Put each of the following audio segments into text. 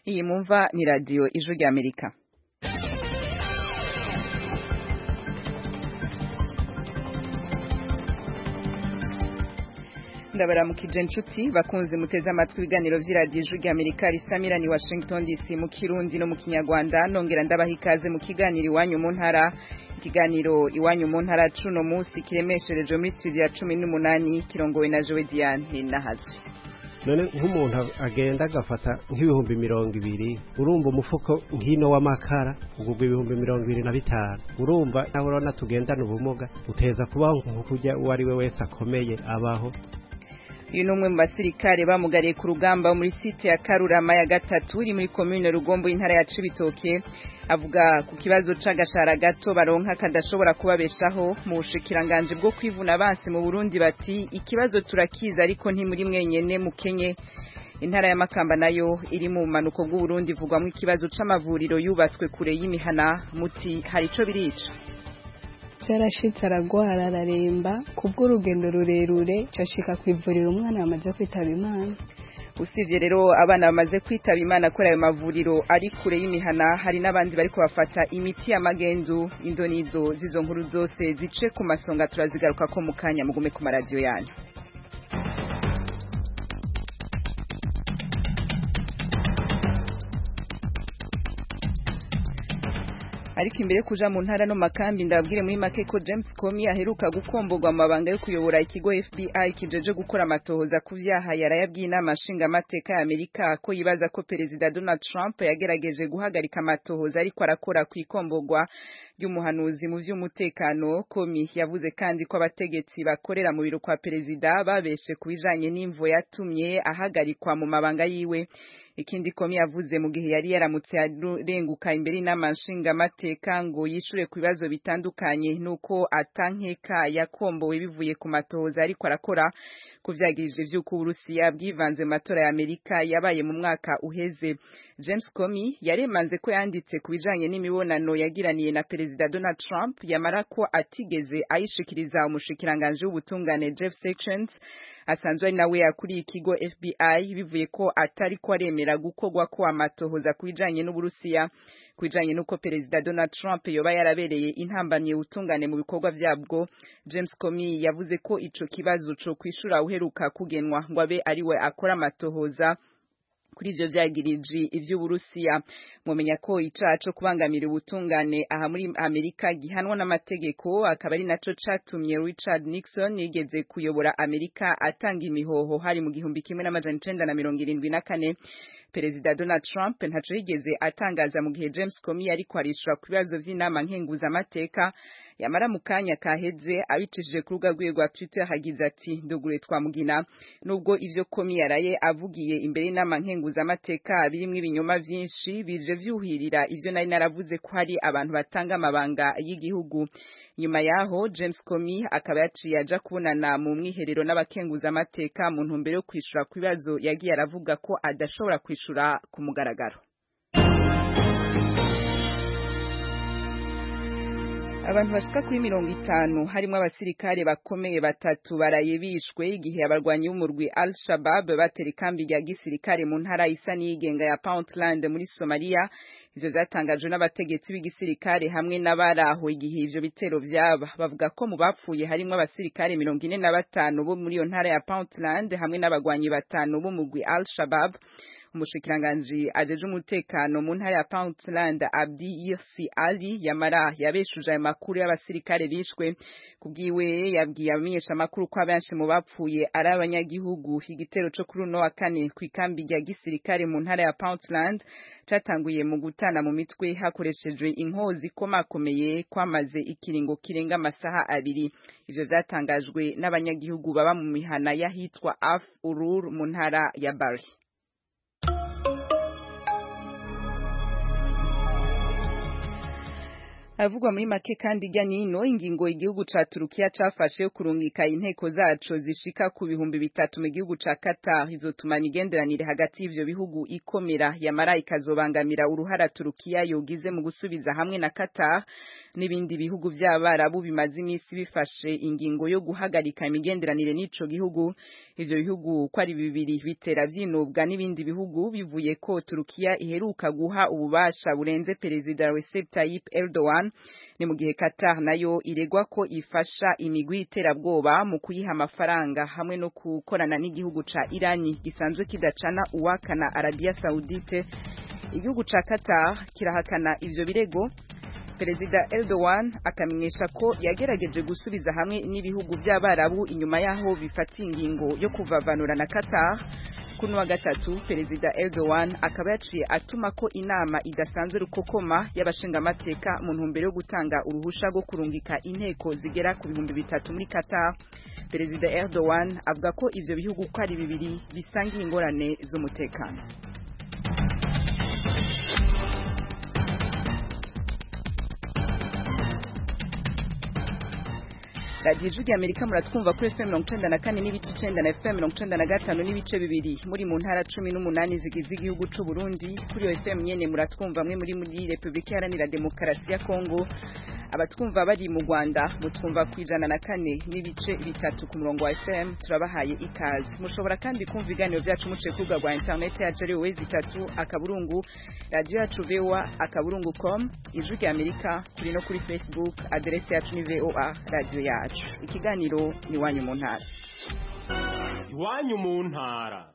iyi mumva ni radiyo ijwi ry'amerika ndabaramukije inshuti bakunze muteze amatwi ibiganiro vy'iradiyo ijwi ry'amerika risamira ni washington dc mu kirundi no mu kinyarwanda nongera ndabaha ikaze mu kiganiro iwanyu mu ntara ikiganiro iwanyu mu ntara cuno munsi kiremeshereje muri studio ya cumi n'umunani kirongowe na jowe diane nahazwe none nk'umuntu agenda agafata nk'ibihumbi mirongo ibiri urumva umufuko nk'ino w'amakara ugurwa ibihumbi mirongo ibiri na bitanu urumva nawe urabona tugendana ubumuga uteza kubaho nk'ukurya uwo ari we wese akomeye abaho uyu ni umwe mu basirikare bamugariye ku rugamba muri site ya karurama ya gatatu iri muri komine rugombo y'intara ya cibitoke avuga ku kibazo c'agashara gato baronka kadashobora kubabeshaho mu bushikiranganje bwo kwivuna abansi mu burundi bati ikibazo turakiza ariko ntimuri mwenyene mukenye intara ya makamba nayo iri mu bumanuko bw'uburundi ivugwamwo ikibazo c'amavuriro yubatswe kure y'imihana muti hari ico birica byarashitse aragwara araremba kubw'urugendo rurerure cashika ku ivuriro umwana yamaze kwitaba imana usibye rero abana bamaze kwitaba imana kuri ayo mavuriro ari kure y'imihana hari n'abandi bariko bafata imiti y'amagendu indonizo z'izo nkuru zose zice ku masonga turazigaruka ko mu kanya mugume ku maradiyo yanyu ariko imbere kuja mu ntara no makambi ndabwire muri make ko James Comey aheruka gukomborwa mu mabanga yo kuyobora ikigo FBI kijeje gukora amatohoza ku vyaha yarayabwiye inama nshingamateka ya Amerika ko yibaza ko perezida Donald Trump yagerageje guhagarika amatohoza ariko arakora ku ikomborwa ry'umuhanuzi mu vy'umutekano Comey yavuze kandi ko abategetsi bakorera mu biro kwa perezida babeshe ku bijanye n'imvo yatumye ahagarikwa mu mabanga yiwe ikindi Comey yavuze mu gihe yari yaramutse arenguka imbere y'inama nshingamateka ngo yishure ku bibazo bitandukanye nuko atankeka yakombowe bivuye ku matohoza ariko arakora kuvyagirije vy'uko Uburusiya bwivanze mu matora ya Amerika yabaye mu mwaka uheze James Comey yaremanze ko yanditse ku bijanye n'imibonano yagiraniye na perezida Donald Trump yamara ko atigeze ayishikiriza umushikiranganje w'ubutungane Jeff Sessions asanzwe ari nawe yakuriye ikigo FBI bivuye ko atari ko aremera gukorwa ko amatohoza ku bijanye n'Uburusiya ku bijanye n'uko perezida Donald Trump yoba yarabereye intambamye ubutungane mu bikorwa vyabwo James Comey yavuze ko ico kibazo co kwishura uheruka kugenwa ngo abe ariwe akora amatohoza kuri ivyo vyagiriji ivy'Uburusiya mumenya ko icaha co kubangamira ubutungane aha muri Amerika gihanwa n'amategeko akaba ari naco catumye Richard Nixon yigeze kuyobora Amerika atanga imihoho hari mu gihumbi kimwe n'amajana icenda na mirongo irindwi na kane Perezida Donald Trump ntaco yigeze atangaza mu gihe James Comey ariko arishura ku bibazo vy'inama nkenguzamateka yamara mu kanya kaheze abicishije ku rubuga rwiwe rwa Twitter hagize ati ndugure twamugina nubwo ivyo Comey yaraye avugiye imbere y'inama nkenguzamateka birimwo ibinyoma vyinshi bije vyuhirira ivyo nari naravuze ko hari abantu batanga amabanga y'igihugu nyuma yaho James Comey akaba yaciye aja kubonana mu mwiherero n'abakenguzamateka mu ntumbero yo kwishura ku bibazo yagiye aravuga ko adashobora kwishura ku mugaragaro abantu bashika kuri mirongo itanu harimwo abasirikare bakomeye batatu baraye bishwe igihe abarwanyi b'umurwi Al Shabab batera ikambi rya gisirikare mu ntara isa n'iyigenga ya Puntland muri Somalia ivyo zatangajwe n'abategetsi b'igisirikare hamwe n'abaraho igihe ivyo bitero vyaba bavuga ko mu bapfuye harimwo abasirikare mirongo ine na batanu bo muri iyo ntara ya Puntland hamwe n'abagwanyi batanu b'umurwi Al Shabab umushikiranganji ajeje umutekano mu ntara ya Puntland Abdi Irsi Ali yamara yabeshuje ayo makuru y'abasirikare bishwe kubwiwe yabwiye abamenyesha makuru ko abenshi mu bapfuye ari abanyagihugu igitero co kuri uno wa kane ku ikambi rya gisirikare mu ntara ya Puntland catanguye mu gutana mu mitwe hakoreshejwe inkozi komakomeye kwamaze ikiringo kirenga amasaha abiri ivyo vyatangajwe n'abanyagihugu baba mu mihana y'ahitwa Af Urur mu ntara ya Bari Avugwa muri make kandi ijya nino ingingo igihugu ca Turukiya cafashe yo kurungika inteko zaco zishika ku bihumbi bitatu mu gihugu ca Qatar izotuma imigenderanire hagati y'ivyo bihugu ikomera yamara ikazobangamira uruhara Turukiya yogize mu gusubiza hamwe na Qatar n'ibindi bihugu vy'abarabu bimaze imisi bifashe ingingo yo guhagarika imigenderanire n'ico gihugu ivyo bihugu ko ari bibiri bitera vyinubwa n'ibindi bihugu bivuye ko Turukiya iheruka guha ububasha burenze perezida Recep Tayyip Erdogan ni mu gihe Qatar nayo iregwa ko ifasha imigwi iterabwoba mu kuyiha amafaranga hamwe no gukorana n'igihugu ca Irani gisanzwe kidacana uwakana Arabia Saudite igihugu ca Qatar kirahakana ivyo birego Perezida Erdogan akamenyesha ko yagerageje gusubiza hamwe n'ibihugu by'abarabu inyuma yaho bifatiye ingingo yo kuvavanura na Qatar kuno wa gatatu Perezida Erdogan akaba yaciye atuma ko inama idasanzwe rukokoma y'abashingamateka mu ntumbero yo gutanga uruhusha rwo kurungika inteko zigera ku bihumbi bitatu muri Qatar Perezida Erdogan avuga ko ivyo bihugu ko ari bibiri bisangiye ingorane z'umutekano radiyo ijwi amerika muratwumva kuri fm mirongo icenda na kane n'ibice icenda na fm mirongo icenda na gatanu n'ibice bibiri muri mu ntara cumi n'umunani zigize igihugu c'u burundi kuri iyo fm nyene muratwumva mwe muri muri repubulika iharanira demokarasi ya kongo abatwumva bari mu rwanda mutwumva ku ijana na kane n'ibice bitatu ku murongo wa fm turabahaye ikaze mushobora kandi kumva ibiganiro vyacu muciye ku rubuga rwa interineti yacu ari wezi itatu akaburungu radiyo yacu voa akaburungu com ijwi rya amerika turi no kuri facebook aderesi yacu ni voa radiyo yacu ikiganiro ni iwanyu mu ntara iwanyu mu ntara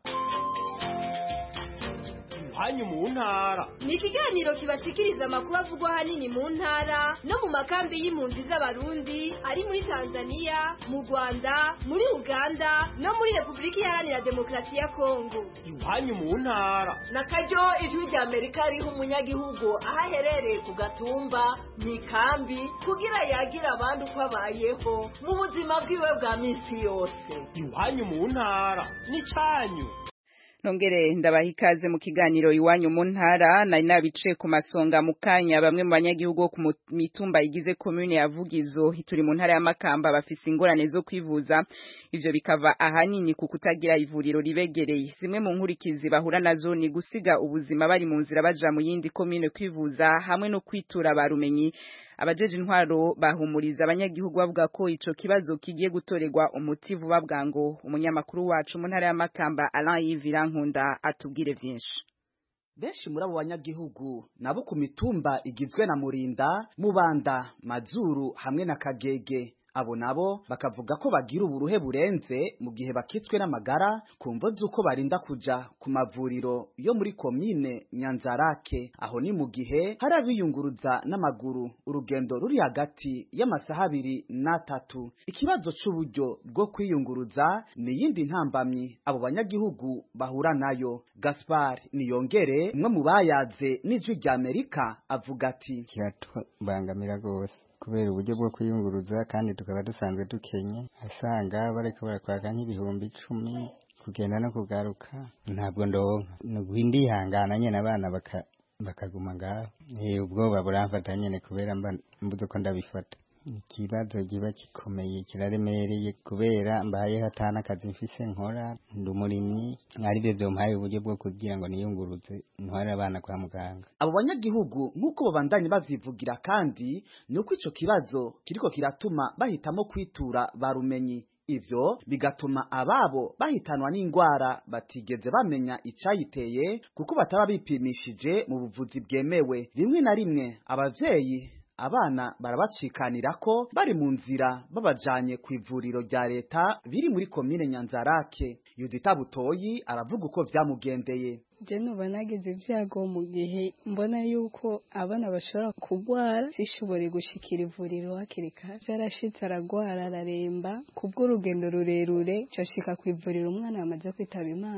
iwanyu mu ntara ni ikiganiro kibashikiriza amakuru avugwa ahanini mu ntara no mu makambi y'impunzi z'abarundi ari muri tanzania mu rwanda muri uganda no muri repubulika iharanira demokarasi ya kongo iwanyu mu ntara na karyo ijwi rya amerika riha umunyagihugu aho aherereye ku gatumba mu ikambi kugira yagira abandi uko abayeho mu buzima bwiwe bwa minsi yose iwanyu mu ntara n'icyanyu nongere ndabaha ikaze mu kiganiro iwanyu mu ntara nari nabicaye ku masonga mu kanya bamwe mu banyagihugu bo ku mitumba igize komune ya Vugizo turi mu ntara ya Makamba bafise ingorane zo kwivuza ivyo bikava ahanini ku kutagira ivuriro ribegereye zimwe mu nkurikizi bahura nazo ni gusiga ubuzima bari mu nzira baja mu yindi komune kwivuza hamwe no kwitura barumenyi abajeje intwaro bahumuriza abanyagihugu bavuga ko ico kibazo kigiye gutorerwa umuti vuba bwango umunyamakuru wacu mu ntara ya Makamba Alain Yves Nkunda atubwire vyinshi benshi muri abo banyagihugu nabo ku mitumba igizwe na Murinda Mubanda Mazuru hamwe na Kagege abo nabo bakavuga ko bagira uburuhe burenze mu gihe bakitswe n'amagara ku mvo z'uko barinda kuja ku mavuriro yo muri komine Nyanzarake aho ni mu gihe hari abiyunguruza n'amaguru urugendo ruri hagati y'amasaha abiri n'atatu ikibazo c'uburyo bwo kwiyunguruza ni yindi ntambamyi abo banyagihugu bahura nayo Gaspar Niyongere umwe mu bayaze n'ijwi rya Amerika avuga ati kiratubangamira rwose kubera uburyo bwo kwiyunguruza kandi tukaba dusanzwe dukenye asanga bariko barakwaka nk'ibihumbi icumi kugenda no kugaruka ntabwo ndonka ndihangana nyene abana baka bakaguma ngaho ubwoba buramfata nyene kubera mba mbuze ko ndabifata ikibazo kiba gikomeye kiraremereye kubera mbaye hatana akazi mfise nkora ndi umurimyi aribyo vyompaye uburyo bwo kugira ngo niyunguruze ntware abana kwa muganga abo banyagihugu nk'uko babandanye bavyivugira kandi ni uko ico kibazo kiriko kiratuma bahitamo kwitura barumenyi ivyo bigatuma ababo bahitanwa n'ingwara batigeze bamenya icayiteye kuko bataba bipimishije mu buvuzi bwemewe rimwe na rimwe abavyeyi abana barabacikanira ko bari mu nzira babajanye ku ivuriro rya leta biri muri komine Nyanzarake Yudita Butoyi aravuga uko vyamugendeye je nuba nagize ibyago mu gihe mbona yuko abana bashobora kurwara sishobore gushikira ivuriro hakiri kare byarashitse aragwara araremba kubw'urugendo rurerure cashika ku ivuriro umwana yamaze kwitaba imana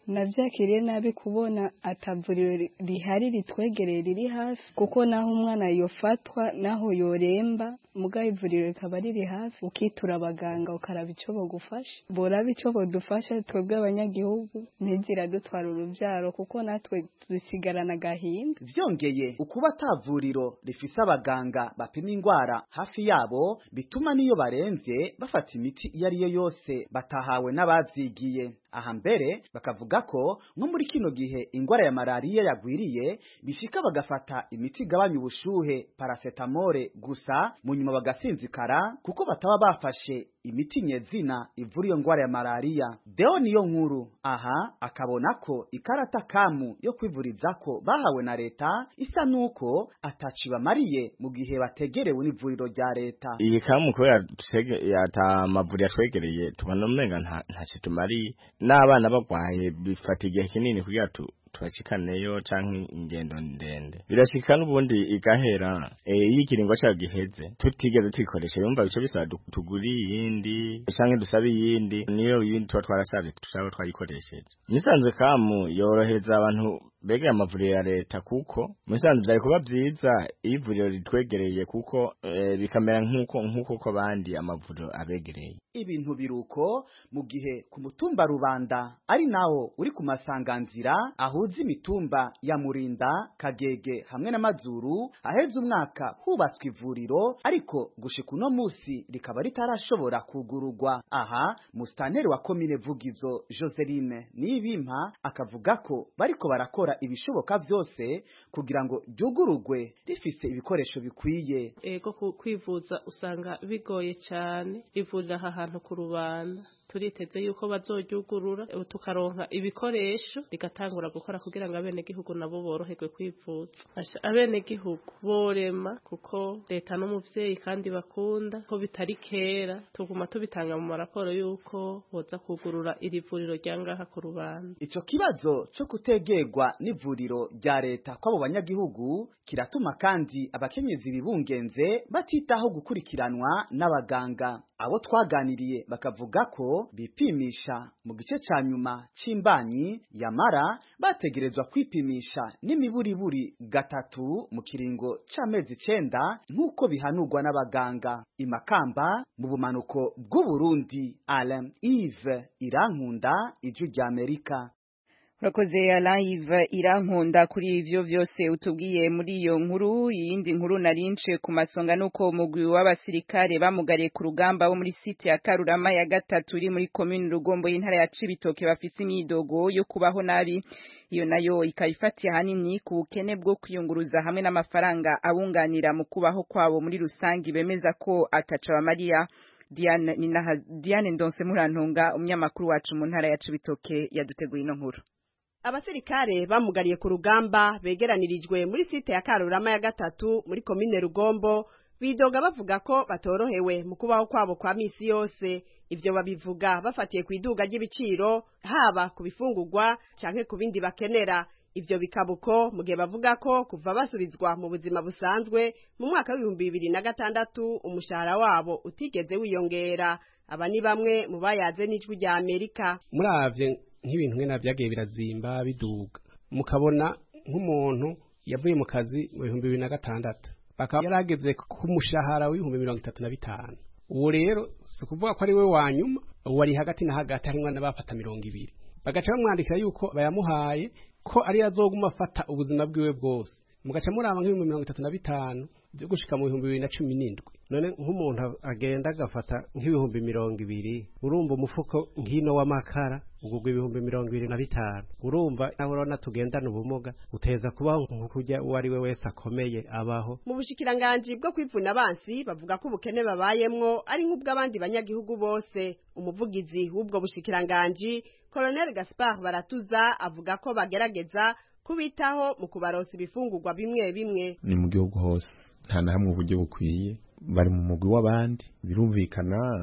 nabyakiriye nabi kubona atavuriro ri- rihari ritwegereye riri hafi kuko naho umwana yofatwa naho yoremba mugaho ivuriro rikaba riri hafi ukitura abaganga ukaraba icyo bagufasha boraba icyo badufasha twebwe abanyagihugu ntizira dutwara urubyaro kuko natwe dusigarana agahinda vyongeye ukuba atavuriro rifise abaganga bapima ingwara hafi yabo bituma niyo baremvye bafata imiti iyo ari yo yose batahawe n'abavyigiye aha mbere bakavuga ko nko muri kino gihe ingwara ya malariya yagwiriye bishika bagafata imiti igabanya ubushuhe paracetamole gusa mu nyuma bagasinzikara kuko bataba bafashe imiti nyezina ivura iyo ngwara ya malariya deo niyo nkuru aha akabona ko ikarata kamu yo kwivurizako bahawe na leta isa nuko ataci bamariye mu gihe bategerewe n'ivuriro rya leta iyi kamu kubera tutege- yata mavuriro atwegereye tubona umenga nta ntacyo tumariye n'abana bagwaye bifata igihe kinini kugira tu tubashikaneyo canke ingendo ndende birashika n'ubundi igahera eh, iyo ikiringo cayo giheze tutigeze tuyikoresha yumva bico bisaba du- tugure iyindi canke dusabe iyindi niyo yindi tuba twarasavye tushaba twayikoresheje nisanzwe kamu yorohereza abantu begeye amavuriro ya leta kuko musanzwe vyari kuba vyiza iyo ivuriro ritwegereye kuko eh, bikamera nk'uko nk'uko ko bandi amavuriro abegereye ibintu biruko mu gihe ku mutumba rubanda ari nawo uri ku masanganzira ahuza imitumba ya murinda kagege hamwe n'amazuru aheze umwaka hubatswe ivuriro ariko gushika uno musi rikaba ritarashobora kugururwa aha musitanteri wa komine vugizo joseline nibimpa akavuga ko bariko barakora ibishoboka vyose kugira ngo ryugururwe rifise ibikoresho bikwiye ego ku- kwivuza usanga bigoye cyane ivurira aha hantu ku rubanda turiteze yuko bazoryugurura eh, tukaronka ibikoresho rigatangura gukora kugira ngo abenegihugu nabo boroherwe kwivuza Asha, abenegihugu borema kuko leta n'umuvyeyi kandi bakunda ko bitari kera tuguma tubitanga mu maraporo yuko boza kugurura iri vuriro rya ngaha ku rubanda Ico kibazo co kutegerwa n'ivuriro rya leta kw'abo banyagihugu kiratuma kandi abakenyezi bibungenze batitaho gukurikiranwa n'abaganga. Abo twaganiriye bakavuga ko bipimisha mu gice ca nyuma c'imbanyi yamara bategerezwa kwipimisha n'imiburiburi gatatu mu kiringo c'amezi icenda nk'uko bihanurwa n'abaganga. Imakamba mu bumanuko bw'Uburundi, Alain Yves Irankunda, Ijwi ry'Amerika. urakoze live irankunda kuri ivyo vyose utubwiye muri iyo nkuru iyindi nkuru narince ku masonga nuko umugwi w'abasirikare bamugariye ku rugamba bo muri site ya Karurama ya gatatu iri muri commune Rugombo y'intara ya Cibitoke bafise imyidogo yo kubaho nabi iyo nayo ikaba ifatiye ahanini ku bukene bwo kwiyunguruza hamwe n'amafaranga abunganira mu kubaho kwabo muri rusangi bemeza ko ataca bamariya Diane, Ninaha, Diane Ndonse Murantunga umunyamakuru wacu mu ntara ya Cibitoke yaduteguye ino nkuru abasirikare bamugariye ku rugamba begeranirijwe muri site ya Karurama ya gatatu muri komine Rugombo bidoga bavuga ko batorohewe mu kubaho kwabo kwa misi yose ivyo babivuga bafatiye ku iduga ry'ibiciro haba ku bifungurwa canke ku bindi bakenera ivyo bikabuko mu gihe bavuga ko kuva basubizwa mu buzima busanzwe mu mwaka w'ibihumbi bibiri na gatandatu umushahara wabo utigeze wiyongera aba ni bamwe mu bayaze n'ijwi rya Amerika muravye nk'ibintu nkena byagiye birazimba biduga mukabona nk'umuntu yavuye mu kazi mu bihumbi bibiri na gatandatu bakaba yarageze ku mushahara w'ibihumbi mirongo itatu na bitanu uwo rero si ukuvuga ko ari we wa nyuma uwo ari hagati na hagati harimwo n'abafata mirongo ibiri bagaca bamwandikira yuko bayamuhaye ko ari azoguma afata ubuzima bwiwe bwose mugaca muraba nk'ibihumbi mirongo itatu na bitanu byo gushika mu bihumbi bibiri na cumi n'indwi none nk'umuntu agenda agafata nk'ibihumbi mirongo ibiri urumva umufuko nk'ino w'amakara ugurwa ibihumbi mirongo ibiri na bitanu urumva nawe urabona tugendana ubumuga uteza kubaho nk'ukurya uwo ari we wese akomeye abaho mu bushikiranganji bwo kwivuna abansi bavuga ko ubukene babayemwo ari nk'ubw'abandi banyagihugu bose umuvugizi w'ubwo bushikiranganji Colonel Gaspard Baratuza avuga ko bagerageza kubitaho mu kubaronsa ibifungurwa bimwe bimwe ni mu gihugu hose nta na hamwe uburyo bukwiye bari mu mugwi w'abandi birumvikana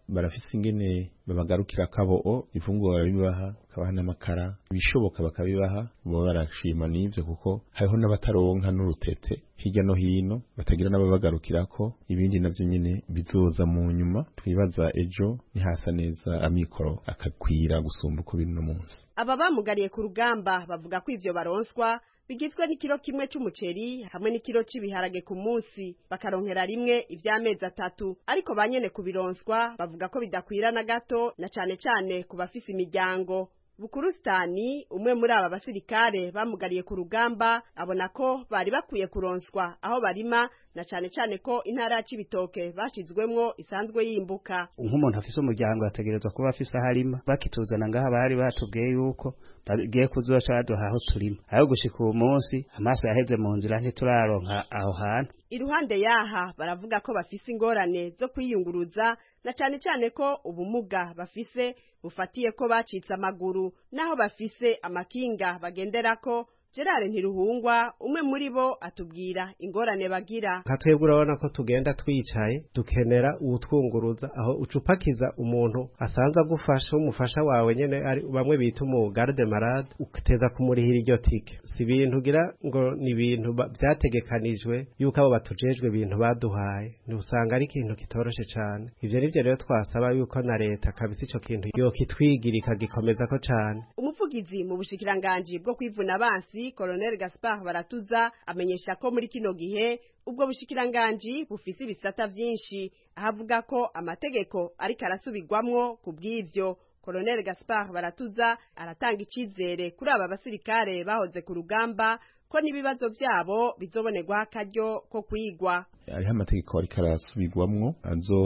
barafise ingene babagarukira kabo ifunguro barabibaha bakabaha n'amakara ibishoboka bakabibaha baba barashima n'ivyo kuko hariho n'abataronka n'urutete hirya no hino batagira n'ababagarukirako ibindi navyo nyene bizoza mu nyuma twibaza ejo nihasa neza amikoro akakwira gusumba uko biri no munsi aba bamugariye ku rugamba bavuga ko ivyo baronswa bigizwe n'ikiro kimwe c'umuceri hamwe n'ikiro c'ibiharage ku munsi bakaronkera rimwe ivy'amezi atatu ariko banyene kubironswa bavuga ko bidakwira na gato na cane cane ku bafise imiryango bukurusitani umwe muri aba basirikare bamugariye ku rugamba abona ko bari bakwiye kuronswa aho barima na cane cane ko intara ya Cibitoke bashizwemwo isanzwe yimbuka nk'umuntu afise umuryango yategerezwa kuba afise aho arima bakituzana ngaha bari batubwiye yuko bagiye kuzoca baduha aho turima aho gushika uwo munsi amaso yaheze mu nzira ntituraronka aho hantu iruhande yaha baravuga ko bafise ingorane zo kwiyunguruza na cane cane ko ubumuga bafise bufatiye ko bacitse amaguru naho bafise amakinga bagenderako Gerard Ntiruhungwa umwe muri bo atubwira ingorane bagira nka twebwe urabona ko tugenda twicaye dukenera uwutwunguruza aho ucupakiza umuntu asanze agufasha umufasha wawe nyene ari bamwe bita umu garde malade uteza kumurihira iryo tike si ibintu ugira ngo ni ibintu vyategekanijwe yuko abo batujejwe ibintu baduhaye ntusanga ari ikintu kitoroshe cane ivyo nivyo rero twasaba yuko na leta kabisa ico kintu yokitwigira ikagikomezako cane umuvugizi mu bushikiranganji bwo kwivuna abansi Colonel Gaspard Baratuza amenyesha ko muri kino gihe ubwo bushikiranganji bufise ibisata vyinshi ahavuga ko amategeko ariko arasubirwamwo ku bw'ivyo Colonel Gaspard Baratuza aratanga icizere kuri aba basirikare bahoze ku rugamba ko n'ibibazo vyabo bizobonerwa akaryo ko kwigwa hariho amategeko ariko arasubirwamwo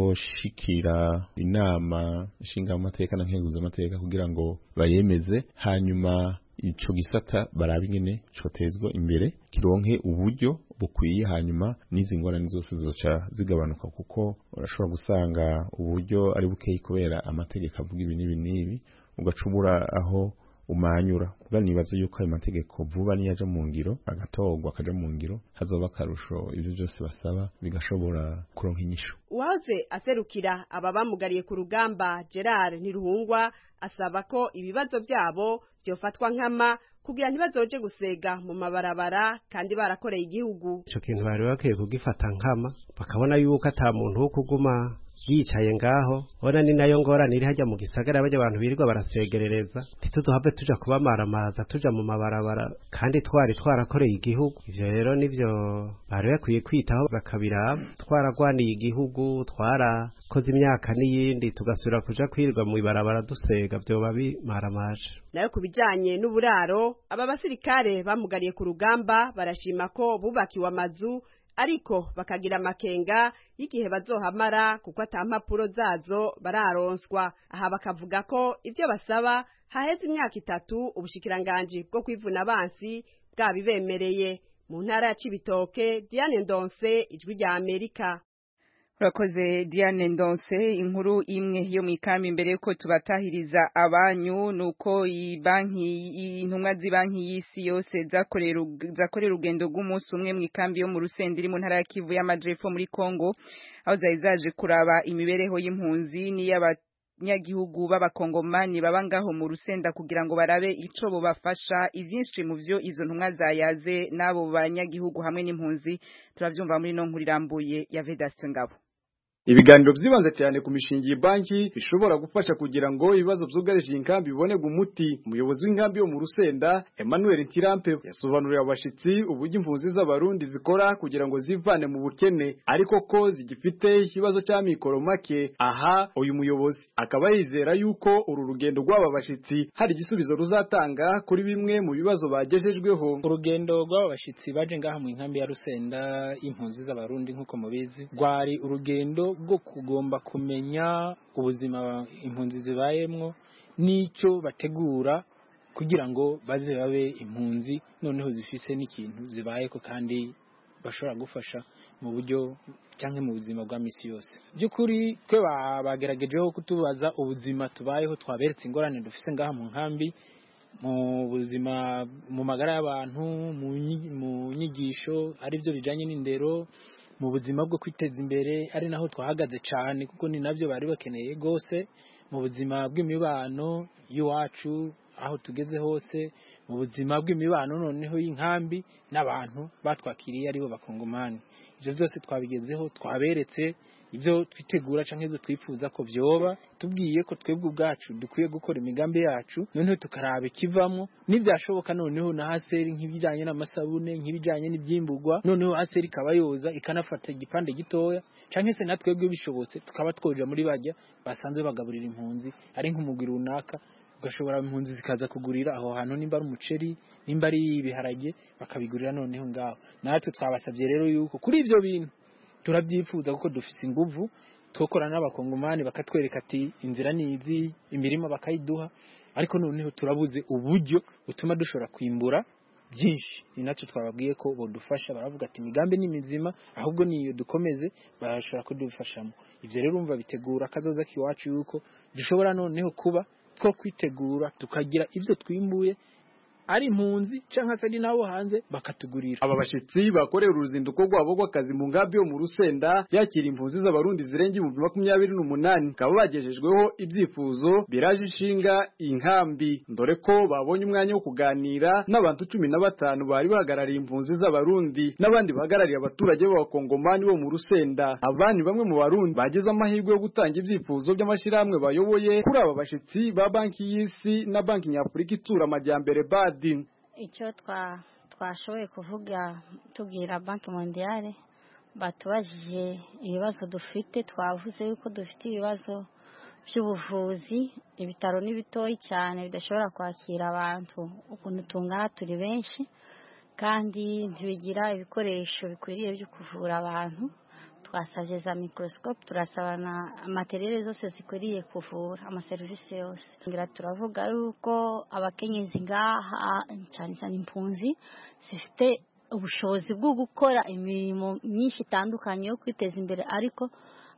azoshikira inama nshingamateka na nkenguzamateka kugira ngo bayemeze hanyuma ico gisata barabe ingene cotezwa imbere kironke uburyo bukwiye hanyuma n'izi ngorane zose zoca zigabanuka kuko urashobora gusanga uburyo ari bukeyi kubera amategeko avuga ibi n'ibi n'ibi ugacubura aho umanyura kuba nibaza yuko ayo mategeko vuba niyaja mu ngiro agatorwa akaja mu ngiro hazoba akarusho ivyo byose basaba bigashobora kuronka inyishu uwahoze aserukira aba bamugariye ku rugamba Gerard Ntiruhungwa asaba ko ibibazo byabo byofatwa nkama kugira ntibazoje gusega mu mabarabara kandi barakoreye igihugu ico kintu bari bakwiye kugifata nkama bakabona yuko ata muntu wo kuguma yicaye ngaho ona ni nayo ngorane iri hajya mu gisagara bajya abantu birirwa barasegerereza ntituduhave tuja kubamaramaza tuja mu mabarabara kandi twari twarakoreye igihugu ivyo rero nivyo bari bakwiye kwitaho bakabiraba twaragwaniye igihugu twarakoze imyaka n'iyindi tugasubira kuja kwirirwa mu ibarabara dusega vyoba bimaramaje nayo ku bijanye n'uburaro aba basirikare bamugariye ku rugamba barashima ko bubakiwe amazu ariko bakagira amakenga y'igihe bazohamara kuko ata mpapuro zazo bararonswa aha bakavuga ko ivyo basaba haheze imyaka itatu ubushikiranganji bwo kwivuna abansi bwabibemereye mu ntara ya Cibitoke Diane Ndonse ijwi rya Amerika urakoze Diane Ndonse inkuru imwe yo mu ikambi imbere yuko tubatahiriza abanyu nuko banki intumwa z'ibanki y'isi yose zakorera urugendo rw'umunsi umwe mu ikambi yo mu rusenda iri mu ntara ya Kivu y'amajepfo muri Kongo aho zari zaje kuraba imibereho y'impunzi n'iy'abanyagihugu b'abakongomani baba ngaho mu rusenda kugira ngo barabe ico bobafasha ivyinshi mu vyo izo ntumwa zayaze n'abo banyagihugu hamwe n'impunzi turavyumva muri no nkuru irambuye ya Vedaste Ngabo ibiganiro vyibanze cyane ku mishinga banki bishobora gufasha kugira ngo ibibazo vyugarije inkambi bibonerwe umuti umuyobozi w'inkambi yo mu Rusenda Emmanuel Ntirampe yasobanuriye abashitsi uburyo impunzi z'abarundi zikora kugira ngo zivane mu bukene ariko ko zigifite ikibazo cya mikoro make aha uyu muyobozi akaba yizera yuko uru rugendo rw'aba bashitsi hari igisubizo ruzatanga kuri bimwe mu bibazo bagejejweho urugendo rw'aba bashitsi baje ngaha mu inkambi ya Rusenda impunzi z'abarundi nk'uko mubizi rwari urugendo bwo kugomba kumenya ubuzima impunzi zibayemwo n'icyo bategura kugira ngo baze babe impunzi noneho zifise n'ikintu zibayeko kandi bashobora gufasha mu buryo cyangwa mu buzima bwa misi yose by'ukuri twe bageragejeho kutubaza ubuzima tubayeho twaberetse ingorane dufise ngaha mu nkambi mu buzima mu magara y'abantu mu nyigisho aribyo bijanye n'indero mu buzima bwo kwiteza imbere ari naho twahagaze cyane kuko ni nabyo bari bakeneye rwose mu buzima bw'imibano y'iwacu aho tugeze hose mu buzima bw'imibano noneho y'inkambi n'abantu batwakiriye aribo bakongomani ibyo byose twabigezeho twaberetse ibyo twitegura cyangwa ibyo twifuza ko byoba tubwiye ko twebwe ubwacu dukwiye gukora imigambi yacu noneho tukaraba ikivamo n'ibyashoboka noneho na haseri nk'ibijyanye n'amasabune nk'ibijyanye n'ibyimburwa noneho haseri ikaba yoza ikanafata igipande gitoya cyangwa se na twebwe bishobotse tukaba twoja muri bajya basanzwe bagaburira impunzi ari nk'umugwi runaka ugashobora impunzi zikaza kugurira aho hantu nimba ari umuceri nimba ari ibiharage bakabigurira noneho ngaho natwe twabasabye rero yuko kuri ibyo bintu turabyifuza kuko dufise inguvu twokorana n'abakongomani bakatwereka ati inzira ni izi imirima bakayiduha ariko noneho turabuze uburyo butuma dushobora kwimbura byinshi ni nacyo twababwiye ko bodufasha baravuga ati imigambi ni mizima ahubwo niyo dukomeze barashobora kudufashamo ibyo rero umva bitegura akazoza k'iwacu yuko dushobora noneho kuba two kwitegura tukagira ibyo twimbuye ari impunzi cyangwa se ari n'abo hanze bakatugurira aba bashyitsi bakorera uruzinduko rwabo rw'akazi mu nkambi yo mu rusenda yakira impunzi z'abarundi zirenga ibihumbi makumyabiri n'umunani bakaba bagejejweho ibyifuzo biraje ishinga iyi nkambi dore ko babonye umwanya wo kuganira n'abantu cumi na batanu bari bahagarariye impunzi z'abarundi n'abandi bahagarariye abaturage b'abakongomani bo mu rusenda abandi bamwe mu barundi bagize amahirwe yo gutanga ibyifuzo by'amashyirahamwe bayoboye kuri aba bashyitsi ba banki y'isi na banki nyafurika itsura amajyambere bad icyo twashoboye kuvuga tubwira banki mondiyale batubajije ibibazo dufite twavuze yuko dufite ibibazo by'ubuvuzi ibitaro ni bitoya cyane bidashobora kwakira abantu ukuntu tungana turi benshi kandi ntibigira ibikoresho bikwiriye byo kuvura abantu twasabye za mikorosikope turasaba na materiyeri zose zikwiriye kuvura amaserivisi yose ngira turavuga yuko abakenyezi ngaha cyane cyane impunzi zifite ubushobozi bwo gukora imirimo myinshi itandukanye yo kwiteza imbere ariko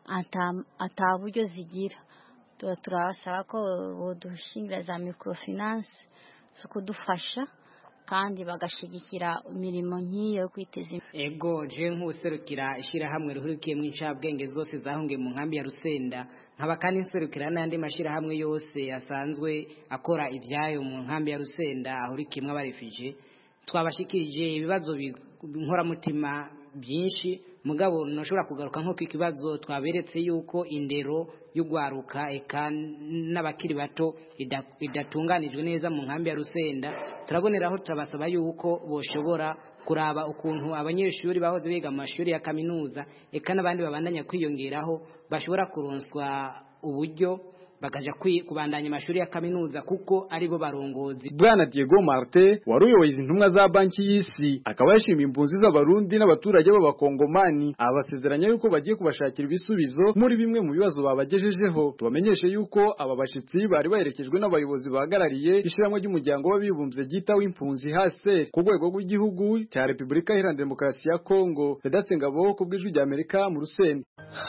ata buryo zigira turabasaba ko budushingira za mikorofinanse zo kudufasha kandi bagashyigikira imirimo nk'iyo yo kwiteza imbere ego je nk'userukira ishyirahamwe rihurikiyemo incabwenge zose zahungiye mu nkambi ya rusenda nkaba kandi nserukira n'andi mashyirahamwe yose asanzwe akora ibyayo mu nkambi ya rusenda ahurikiyemo abarefije twabashikirije ibibazo nkoramutima byinshi mugabo ntushobora kugaruka nko ku kibazo twaberetse yuko indero y'ugwaruka eka n'abakiri bato idatunganijwe neza mu nkambi ya rusenda turaboneraho turabasaba yuko boshobora kuraba ukuntu abanyeshuri bahoze biga mu mashuri ya kaminuza eka n'abandi babandanya kwiyongeraho bashobora kuronswa uburyo bakaja kubandanya amashuri ya kaminuza kuko aribo barongozi bwana Diego Marte wari uyoboye intumwa za banki y'isi akaba yashimiye impunzi z'abarundi n'abaturage b'abakongomani abasezeranya yuko bagiye kubashakira ibisubizo muri bimwe mu bibazo babagejejeho tubamenyeshe yuko aba bashitsi bari baherekejwe n'abayobozi bahagarariye ishyirahamwe ry'umuryango w'abibumbye ryitaho impunzi hase ku rwego rw'igihugu cya Repubulika Iharanira Demokarasi ya Kongo Vedatse Ngabo ku bw'ijwi rya Amerika mu Rusenda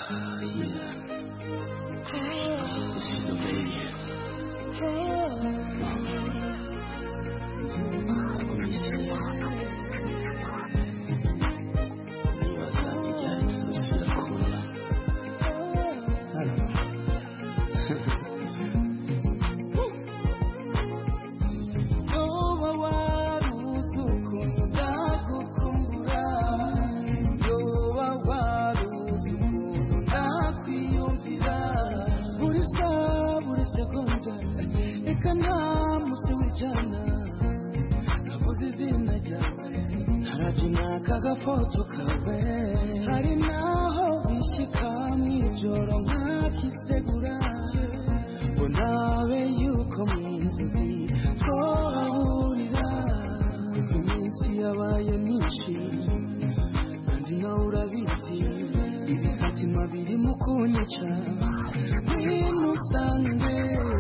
kagafoto kawe hari naho bishyika mw'ijoro nkakisegura ngo nabe yuko mu nzozi twahurira kuko iminsi yabaye myinshi kandi nawe urabizi ibisatima biri mu kunyica ntimusange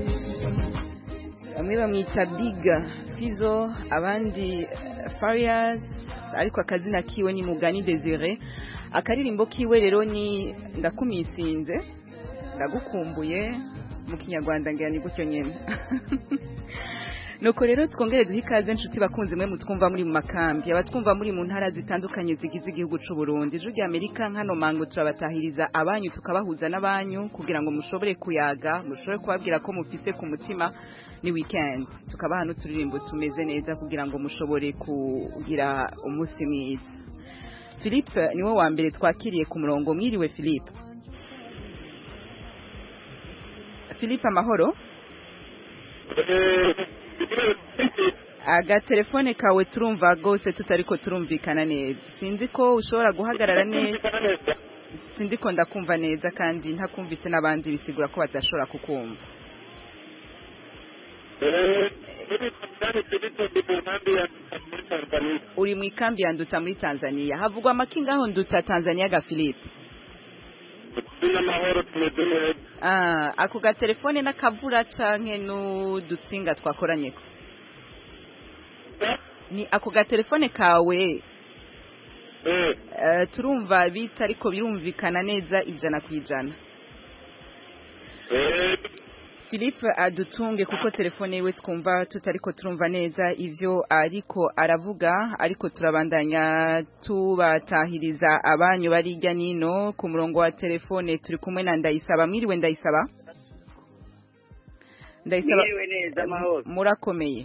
bamwe bamwita biga fizo abandi fariyazi ariko akazina kiwe ni mugani desire akaririmbo kiwe rero ni ndakumisinze ndagukumbuye mu kinyarwanda ngira ni gutyo nyine nuko rero twongere duhe ikaze inshuti bakunze mwe mutwumva muri mu makambi abatwumva muri mu ntara zitandukanye zigize igihugu c'u Burundi ijwi rya Amerika nkano mango turabatahiriza abanyu tukabahuza n'abanyu kugira ngo mushobore kuyaga mushobore kubabwira ko mufise ku mutima ni weekend tukabaha n'uturirimbo tumeze neza kugira ngo mushobore kugira umunsi mwiza Philippe niwe wa mbere twakiriye ku murongo mwiriwe Philippe Philippe amahoro agatelefone kawe turumva rwose tutariko turumvikana neza sinzi ko ushobora guhagarara neza sinzi ko ndakumva neza kandi ntakumvise n'abandi bisigura ko badashobora kukumva uri mu ikambi ya nduta muri tanzania havugwa amakinga aho nduta tanzania ga philippe Ah, ako gatelefone n'akavura canke n'udutsinga twakoranyeko ni ako gatelefone kawe Eh, turumva bita ariko birumvikana neza ijana ku ijana Philippe adutunge kuko telefone yiwe twumva tutariko turumva neza ivyo ariko aravuga ariko turabandanya tubatahiriza abanyu bari hirya nino ku murongo wa telefone turi kumwe na Ndayisaba mwiriwe Ndayisaba Ndayisaba Mwiriwe neza amahoro murakomeye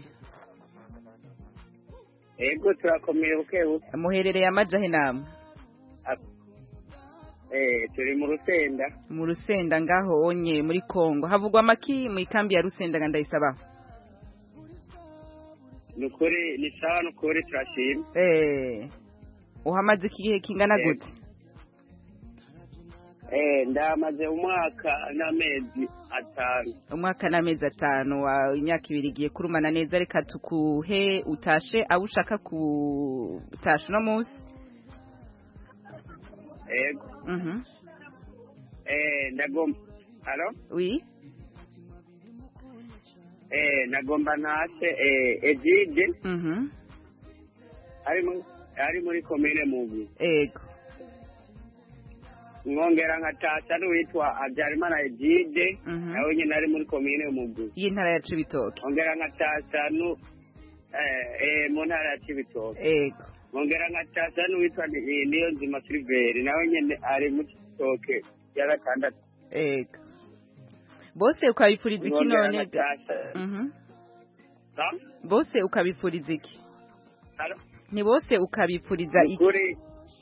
ego turakomeye buke buke muherereye amajahe namwe eh turi mu rusenda mu rusenda ngaho onye muri Kongo havugwa amaki mu ikambi ya rusenda nga Ndayisaba nukuri ni sawa nukuri turashima eh uhamaze igihe kingana Yego. gute eh ndamaze umwaka n'amezi atanu umwaka n'amezi atanu wa imyaka ibiri igiye kurumana neza reka tukuhe utashe abo ushaka kutasha uno munsi ego mhm eh ndagomba halo oui eh ndagomba ntase eh Egide mhm ari mu ari muri komine mubi ego mwongera nkatasa n'uwitwa Habyarimana Egide Mhm. nawe nyine ari muri komine mubi y'intara ya Cibitoke mwongera nkatasa nu eh eh mu ntara ya Cibitoke ego mwongera nkatasa n'uwitwa Ni- niyo nzima Silveri nawe nyine ari mu Cibitoke ya gatandatu ego bose ukabifuriza iki Mwongera none ga- nkatasa mhm Sa? bose ukabifuriza iki Halo? ni bose ukabifuriza iki Ukuri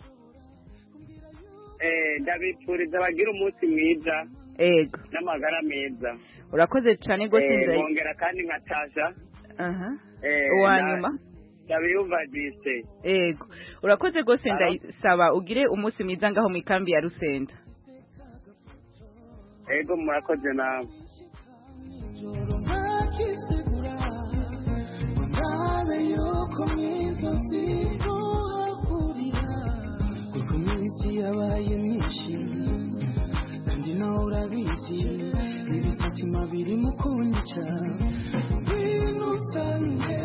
eh ndabipfuriza bagira umunsi mwiza ego n'amagara meza urakoze cyane rwose Eh, ndayi mwongera kandi nkatasha aha eh, uwa na- nyuma ndabiyumva dise ego urakoze rwose Halo? ndayisaba ugire umunsi mwiza ngaho mu ikambi ya rusenda ego murakoze nawe ntakisegura ngo ndabe yuko mwiza nzizohahurira kuko iminsi yabaye myinshi kandi nawe urabizi ibisatima biri mu kunyica ngwino usange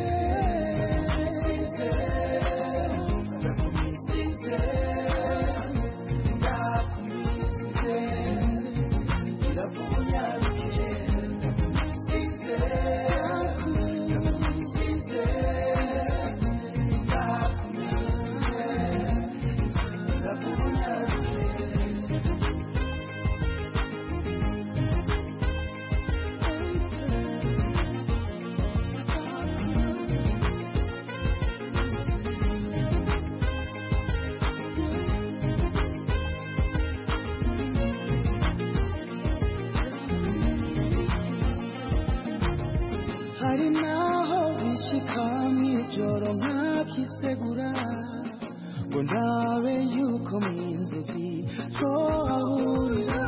hari naho bishika mw'ijoro nkakisegura ngo ndabe yuko mu inzozi twohahurira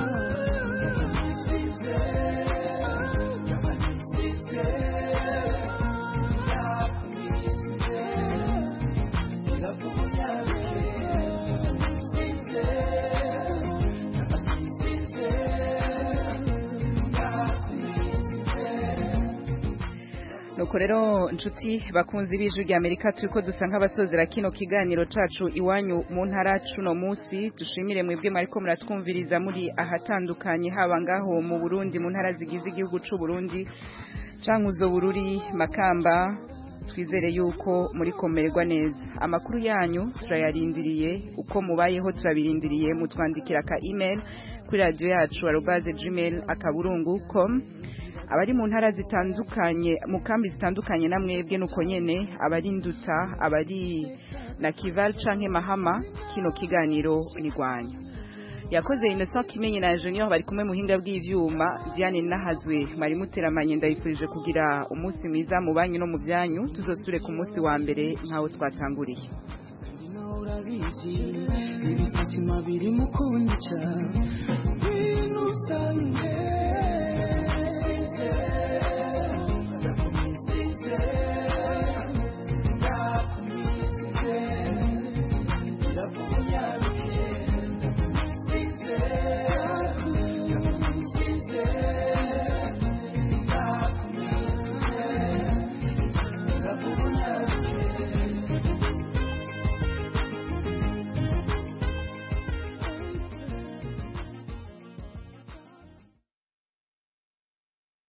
nuko rero nshuti bakunzi b'ijwi rya amerika turi ko dusa nk'abasozera kino kiganiro cacu iwanyu mu ntara cuno munsi dushimire mwebwe mwariko muratwumviriza muri ahatandukanye haba ngaho mu burundi mu ntara zigize igihugu c'u burundi cankuzo bururi makamba twizere yuko muri komererwa neza amakuru yanyu turayarindiriye uko mubayeho turabirindiriye mutwandikira ka email kuri radio yacu arobaze gmail akaburungu com abari mu ntara zitandukanye mu kambi zitandukanye na mwebwe nuko nyene abari nduta abari na kival canke mahama kino kiganiro ni rwanyu yakoze Innocent Kimenyi na Junior bari kumwe muhinga bw'ivyuma Diane Nahazwe mwari muteramanye ndayifurije kugira umunsi mwiza mu banyu no mu byanyu tuzosure ku munsi wa mbere nkaho twatanguriye urabizi ibisatima biri mu kunyica ngwino usange